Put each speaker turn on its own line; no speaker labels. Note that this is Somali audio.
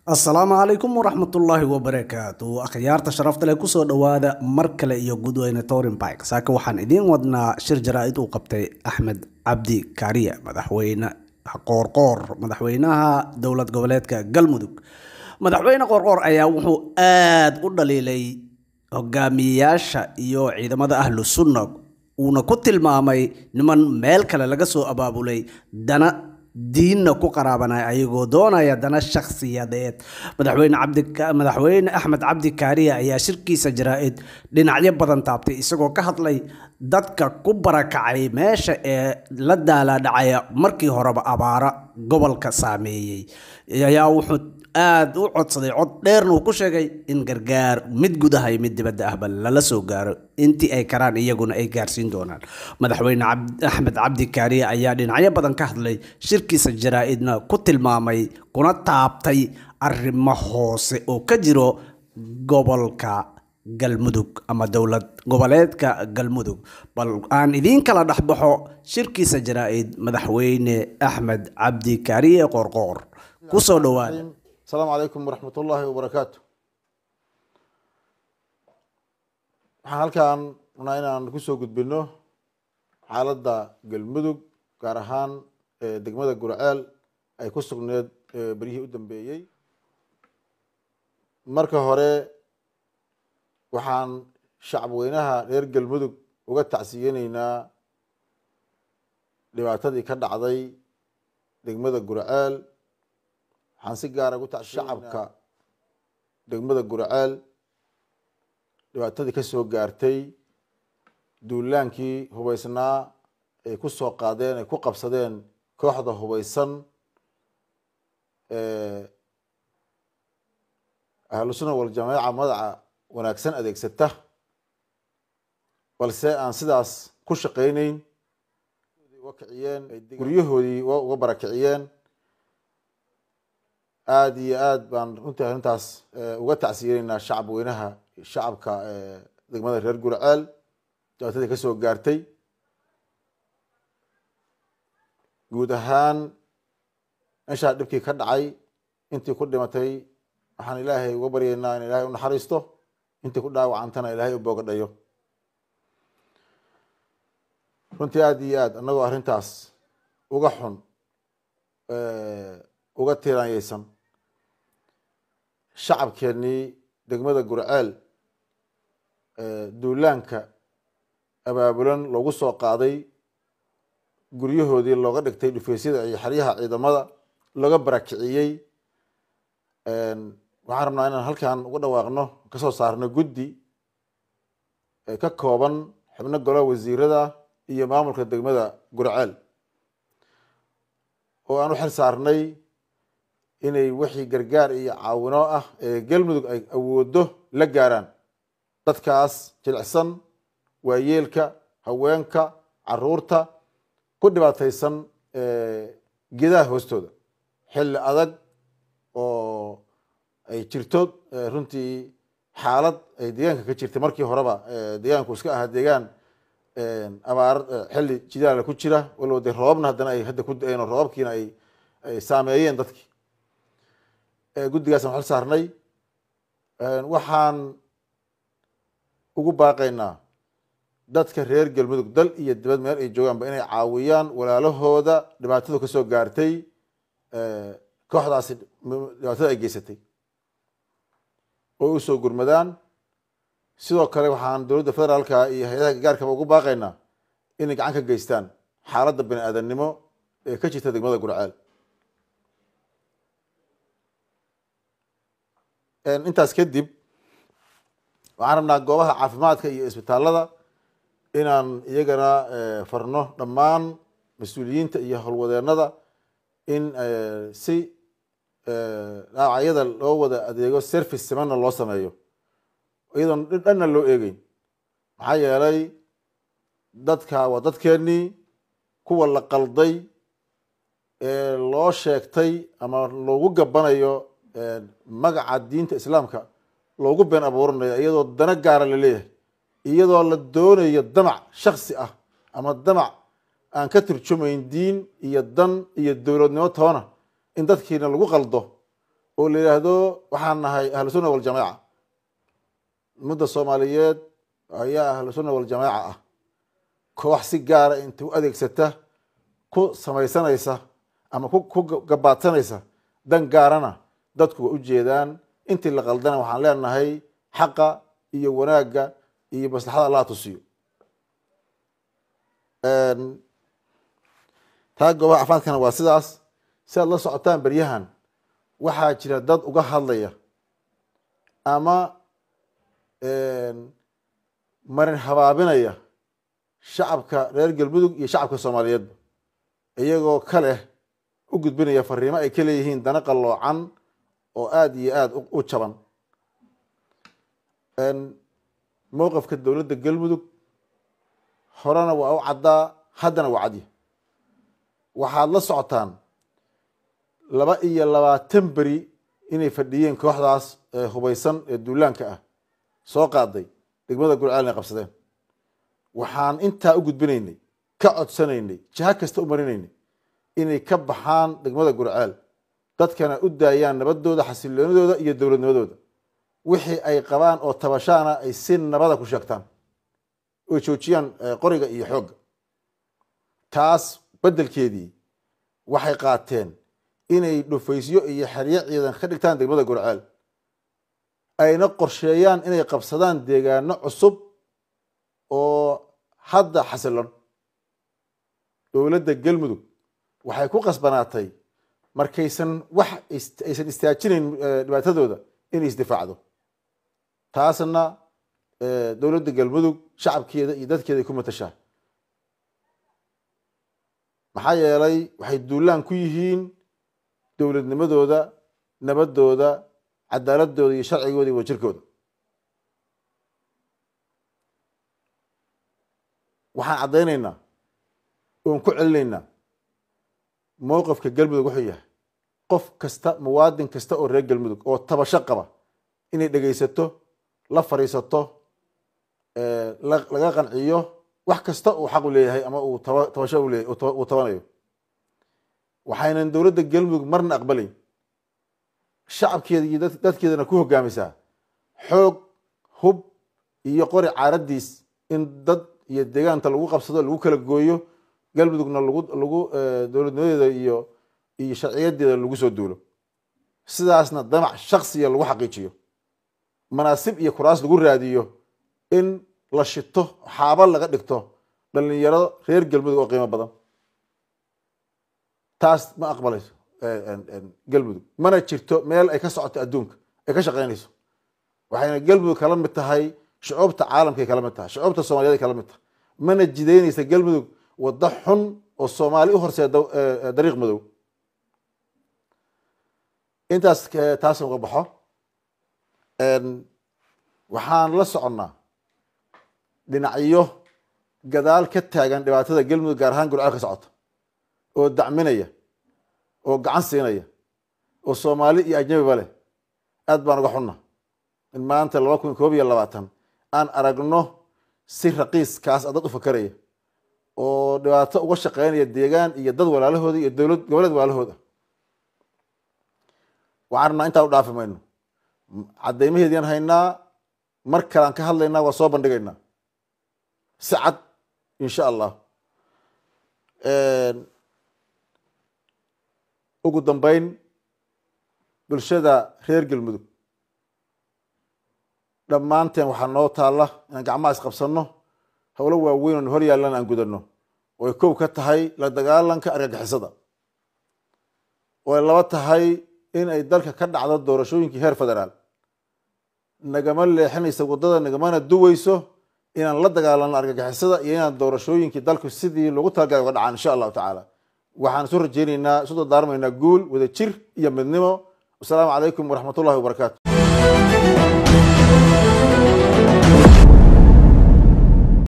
asalaamu calaykum waraxmatullaahi wabarakaatu akhyaarta sharafta leh kusoo dhowaada mar kale iyo gudweyne torin bike saaka waxaan idiin wadnaa shir jaraa-id uu qabtay axmed cabdi kaariya madaxweyne qoorqoor madaxweynaha dowlad goboleedka galmudug madaxweyne qoorqoor ayaa wuxuu aada u dhaliilay hogaamiyeyaasha iyo ciidamada ahlu sunna uuna ku tilmaamay niman meel kale laga soo abaabulay dana diinna ku qaraabanaya ayagoo doonaya dana shakhsiyadeed madaxweyne cabdi madaxweyne axmed cabdi kaariya ayaa shirkiisa jaraa-id dhinacyo badan taabtay isagoo ka hadlay dadka ku barakacay meesha ee la daalaadhacaya markii horeba abaara gobolka saameeyey ayaa wuxuu aada u codsaday cod dheerna uu ku sheegay in gargaar mid gudaha iyo mid dibadda ahba lala soo gaaro intii ay karaan iyaguna ay gaarsiin doonaan madaxweyne axmed cabdi kaariye ayaa dhinacyo badan ka hadlay shirkiisa jaraa-idna ku tilmaamay kuna taabtay arrimo hoose oo ka jiro gobolka galmudug ama dowlad goboleedka galmudug bal aan idiin kala dhexbaxo shirkiisa jaraa-id madaxweyne axmed cabdi kaariye qoorqoor kusoo dhawaada
asalaamu calaykum waraxmat ullaahi wabarakaatu waxaan halkan rabnaa inaan kusoo gudbino xaaladda galmudug gaar ahaan degmada gurceel ay ku sugneed beryihii u dambeeyey marka hore waxaan shacabweynaha reer galmudug uga tacsiyeyneynaa dhibaatadii ka dhacday degmada gurceel waxaan si gaara ugu tac shacabka degmada gurceel dhibaatadii ka soo gaartay duulaankii hubeysnaa ay ku soo qaadeen ay ku qabsadeen kooxda hubeysan ahlusuna waljamaaca magaca wanaagsan adeegsata balse aan sidaas ku shaqeyneyn uga kiciyeen guryahoodii uga barakiciyeen aada iyo aada baan runtii arrintaas uga tacsiyeneynaa shacab weynaha shacabka degmada reer gurceel dhibaatadii ka soo gaartay guud ahaan meeshaa dhibkii ka dhacay intii ku dhimatay waxaan ilaahay uga baryeynaa in ilaahay u naxariisto intii ku dhaawacantana ilaahay u boogadhayo runtii aada iyo aad annagoo arrintaas uga xun uga tiiraanyeysan shacabkeenii degmada gurceel duulaanka abaabulan loogu soo qaaday guryahoodii looga dhigtay dhufeysyada iyo xeryaha ciidamada looga barakiciyey waxaan rabnaa inaan halkan uga dhawaaqno kasoo saarno guddi ka kooban xubno golaha wasiirada iyo maamulka degmada gurceel oo aan u xil saarnay inay wixii gargaar iyo caawino ah ee galmudug ay awoodo la gaaraan dadkaas jilicsan waayeelka haweenka caruurta ku dhibaataysan gedaha hoostooda xilli adag oo ay jirto runtii xaalad ay deegaanka ka jirtay markii horeba deegaanku iska ahaa deegaan abaar xilli jidaala ku jira walow dee roobabna haddana ay hadda ku da-een oo roobabkiina ay ay saameeyeen dadkii guddigaasaan xil saarnay waxaan ugu baaqaynaa dadka reer galmudug dal iyo dibad meel ay joogaanba inay caawiyaan walaalahooda dhibaatadu kasoo gaartay kooxdaasi dhibaatada ay geysatay oo usoo gurmadaan sidoo kale waxaan dowladda federaalka iyo hay-adaha gargaarkaba ugu baaqaynaa inay gacan ka geystaan xaaladda bani aadamnimo ee ka jirta degmada gurceel intaas kadib waxaan rabnaa goobaha caafimaadka iyo isbitaalada inaan iyagana farno dhammaan mas-uuliyiinta iyo howlwadeenada in si dhaawacyada loo wada adeego service simanna loo sameeyo iyadoon dhanna loo eegeyn maxaa yeelay dadka waa dadkeenii kuwa la qalday ee loo sheegtay ama loogu gabanayo magaca diinta islaamka loogu been abuuranayo iyadoo dana gaara la leeyahay iyadoo la doonayo damac shaksi ah ama damac aan ka turjumayn diin iyo dan iyo dowladnimo toona in dadkiina lagu qaldo oo la yidhaahdo waxaan nahay ahlu sunna waljamaaca ummadda soomaaliyeed ayaa ahlu sunna waljamaaca ah koox si gaara inta u adeegsata ku samaysanaysa ama ku gabaadsanaysa dan gaarana dadku waa ujeedaan intii la qaldana waxaan leenahay xaqa iyo wanaagga iyo maslaxada allah tusiyo taa goobaha caafimaadkana waa sidaas si aad la socotaan beryahan waxaa jira dad uga hadlaya ama marin habaabinaya shacabka reer galmudug iyo shacabka soomaaliyeedba iyagoo ka leh u gudbinaya fariimo ay ka leeyihiin dana qalloocan oo aada iyo aada u jaban mowqifka dowladda galmudug horena waa u caddaa haddana waa cadya waxaad la socotaan laba iyo labaatan beri inay fadhiyeen kooxdaas hubeysan ee duulaanka ah soo qaaday degmada gurceel inay qabsadeen waxaan intaa u gudbinaynay ka codsanaynay jiha kasta u marinaynay inay ka baxaan degmada gurceel dadkana u daayaan nabadooda xasiloonidooda iyo dowladnimadooda wixii ay qabaan oo tabashaana ay si nabada ku sheegtaan oy joojiyaan qoriga iyo xoogga taas beddelkeedii waxay qaateen inay dhufaysyo iyo xeryo ciidan ka dhigtaan degmada gurceel ayna qorsheeyaan inay qabsadaan deegaano cusub oo hadda xasilon dowladda galmudug waxay ku qasbanaatay markaysan wax aysan istaajinayn dhibaatadooda inay isdifaacdo taasna dowladda galmudug shacabkeeda iyo dadkeeda ay ku matashaa maxaa yeelay waxay duulaan ku yihiin dowladnimadooda nabadooda cadaaladooda iyo sharcigooda iyo wajirkooda waxaan caddaynaynaa oon ku celinaynaa mowqifka galmudug wuxuu yahay qof kasta muwaadin kasta oo reer galmudug oo tabasho qaba inay dhegaysato la fadhiisato laga qanciyo wax kasta uu xaq u leeyahay ama uu tabasho uleeyahy uu tabanayo waxaynan dowladda galmudug marna aqbalayn shacabkeeda iyo dadkeedana ku hogaamisaa xoog hub iyo qori caaradiis in dad iyo deegaanta lagu qabsado lagu kala gooyo galmudugna lagu lagu dowladnimadeeda iyo iyo sharciyadeeda lagu soo duulo sidaasna damac shaksiya lagu xaqiijiyo manaasib iyo kuraas lagu raadiyo in la shito xaaba laga dhigto dhalinyaro reer galmudug oo qiimo badan taas ma aqbalayso galmudug mana jirto meel ay ka socoto adduunka ay ka shaqaynayso waxayna galmudug kala mid tahay shucuubta caalamkay kala mid tahay shucuubta soomaliyeed ay kala mid tahay mana jidaynaysa galmudug waddo xun oo soomaali u horseeda dariiq madow intaas taas uga baxo waxaan la soconnaa dhinacyo gadaal ka taagan dhibaatada galmudug gaar ahaan gurceel ka socota oo dacminaya oo gacan siinaya oo soomaali iyo ajnabiba leh aad baan uga xunna in maanta laba kun koob iyo labaatan aan aragno si raqiiskaas a dad u fakaraya oo dhibaato uga shaqeynaya deegaan iyo dad walaalahooda iyo dowlad goboleed walaalahooda waxaan rabnaa intaan u dhaafi mayno caddaymaheedian haynaa mar kalean ka hadlaynaa waa soo bandhigaynaa si cad insha allah ugu dambeyn bulshada reer galmudug dhammaanteen waxaa noo taalla inaan gacmaha isqabsanno howlo waaweyn oon hor yaallan aan gudanno oo ay kow ka tahay la dagaalanka argagixisada oo ay laba tahay in ay dalka ka dhacdo doorashooyinkii heer federaal nagama leexinaysa waddada nagamana duweyso inaan la dagaalanno argagixisada iyo inaan doorashooyinkii dalku sidii loogu talagalay uga dhacaan insha allahu tacaala waxaan isu rajeyneynaa isu dardaarmaynaa guul wada jir iyo midnimo wasalaamu calaykum waraxmat ullahi wabarakaatu